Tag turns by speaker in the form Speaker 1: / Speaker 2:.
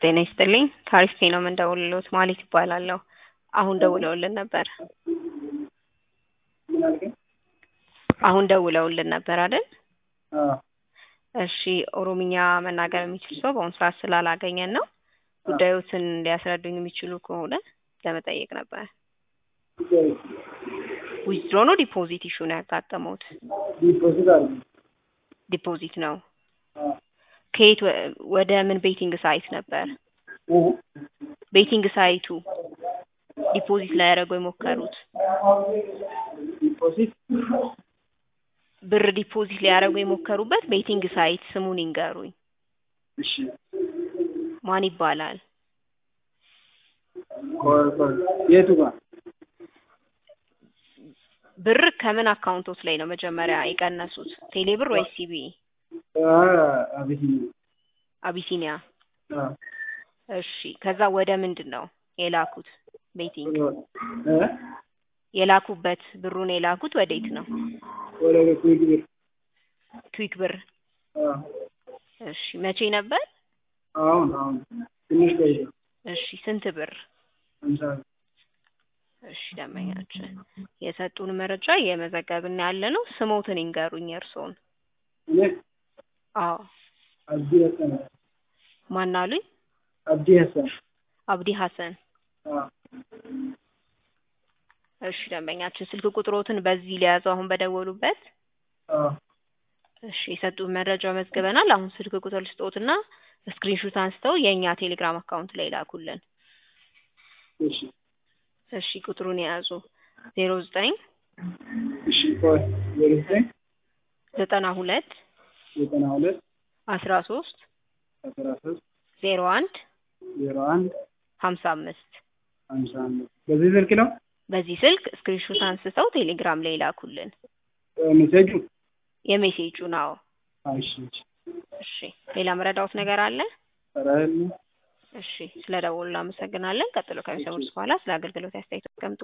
Speaker 1: ጤና ይስጥልኝ ከአሪፍ ነው የምንደውልልዎት ማለት ይባላለሁ። አሁን ደውለውልን ነበር።
Speaker 2: ምን አልከኝ?
Speaker 1: አሁን ደውለውልን ነበር አይደል?
Speaker 2: አዎ
Speaker 1: እሺ ኦሮምኛ መናገር የሚችል ሰው በአሁኑ ሰዓት ስላላገኘን ነው። ጉዳዮትን ሊያስረዱኝ የሚችሉ ከሆነ ለመጠየቅ ነበር። ዊዝድሮ ነው ዲፖዚት ኢሹ ነው ያጋጠመውት?
Speaker 2: ዲፖዚት አድርጉ።
Speaker 1: ዲፖዚት ነው።
Speaker 2: አዎ
Speaker 1: ከየት ወ- ወደ ምን ቤቲንግ ሳይት ነበር?
Speaker 2: እ?
Speaker 1: ቤቲንግ ሳይቱ ዲፖዚት ላይ ያደረገው የሞከሩት
Speaker 2: ዲፖዚት
Speaker 1: ብር ዲፖዚት ሊያደርጉ የሞከሩበት ቤቲንግ ሳይት ስሙን ይንገሩኝ።
Speaker 2: እሺ
Speaker 1: ማን ይባላል?
Speaker 2: ቆይ ቆይ የቱ ጋር
Speaker 1: ብር ከምን አካውንቶት ላይ ነው መጀመሪያ የቀነሱት? ቴሌ ብር ወይስ ሲቢ?
Speaker 2: አ አቢሲኒያ
Speaker 1: አቢሲኒያ።
Speaker 2: አዎ
Speaker 1: እሺ ከዛ ወደ ምንድን ነው የላኩት? ቤቲንግ
Speaker 2: እ
Speaker 1: የላኩበት ብሩን የላኩት ወዴት ነው?
Speaker 2: ወደ ኩዊክ ብር
Speaker 1: ክዊክ ብር።
Speaker 2: አዎ
Speaker 1: እሺ መቼ ነበር?
Speaker 2: አሁን አሁን ትንሽ ቆይቶ
Speaker 1: እሺ ስንት ብር?
Speaker 2: ሃምሳ ብር
Speaker 1: እሺ ደንበኛችን የሰጡን መረጃ እየመዘገብን ያለ ነው። ስሞትን ይንገሩኝ የእርስዎን።
Speaker 2: እኔ
Speaker 1: አዎ
Speaker 2: አብዲ ሀሰን
Speaker 1: ማን አሉኝ?
Speaker 2: አብዲ ሀሰን
Speaker 1: አብዲ ሀሰን።
Speaker 2: አዎ
Speaker 1: እሺ ደንበኛችን ስልክ ቁጥሮትን በዚህ ሊያዘው አሁን በደወሉበት።
Speaker 2: አዎ
Speaker 1: እሺ የሰጡን መረጃ መዝግበናል። አሁን ስልክ ቁጥር ልስጦትና ስክሪንሹት አንስተው የእኛ ቴሌግራም አካውንት ላይ ላኩልን።
Speaker 2: እሺ
Speaker 1: እሺ ቁጥሩን የያዙ ዜሮ ዘጠኝ
Speaker 2: እሺ ቆይ ዜሮ ዘጠኝ
Speaker 1: ዘጠና ሁለት
Speaker 2: ዘጠና ሁለት
Speaker 1: አስራ ሶስት
Speaker 2: አስራ ሶስት
Speaker 1: ዜሮ አንድ
Speaker 2: ዜሮ አንድ
Speaker 1: ሀምሳ አምስት
Speaker 2: ሃምሳ አምስት በዚህ ስልክ ነው
Speaker 1: በዚህ ስልክ ስክሪንሹት አንስተው ቴሌግራም ላይ ላኩልን።
Speaker 2: ሜሴጁ
Speaker 1: የሜሴጁ ነው።
Speaker 2: አዎ እሺ እሺ
Speaker 1: እሺ ሌላ መረዳዎት ነገር አለ?
Speaker 2: ኧረ የለም
Speaker 1: እሺ ስለ ደወሉ እናመሰግናለን። ቀጥሎ ከሚሰሙት በኋላ ስለ አገልግሎት አስተያየት አስቀምጡ።